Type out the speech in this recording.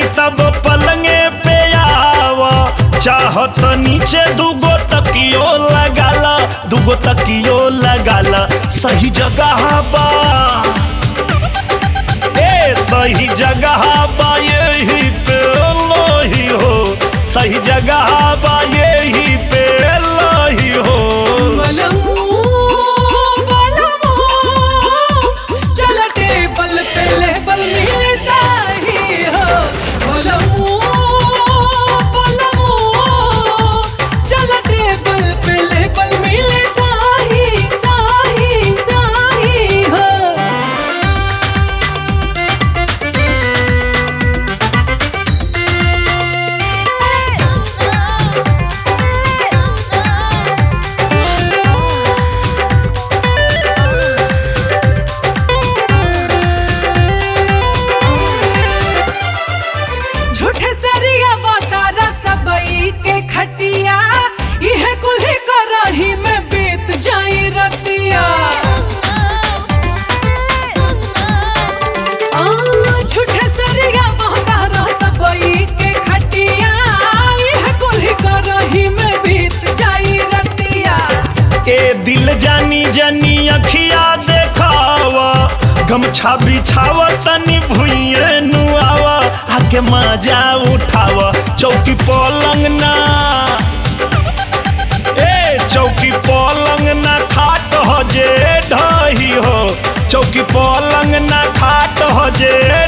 तब पलंगे पे आव चाहत नीचे दूगो तकियो लगाला दूगो तकियो लगाला सही जगह बा ए सही जगह बा यही पे लोही हो सही जगह बा यही पे लोही हो बलमू बलमू चल टेबल पे लेबल मिले साही हो बलमू बलमू चल टेबल पे लेबल मिले साही साही साही हो झूठे सरिया बतारा सबई के खटिया यह कुल्ही करही में बीत जाई रतिया आ, झूठे सरिया बतारा सबई के खटिया यह कुल्ही करही में बीत जाई रतिया ए दिल जानी जानी अखिया देखावा गमछा बिछावा तनी भुइए नुआवा आके मजा उठावा चौकी पलंग ना ए चौकी पलंग ना खाट हो जे ढही हो चौकी पलंग ना खाट हो जे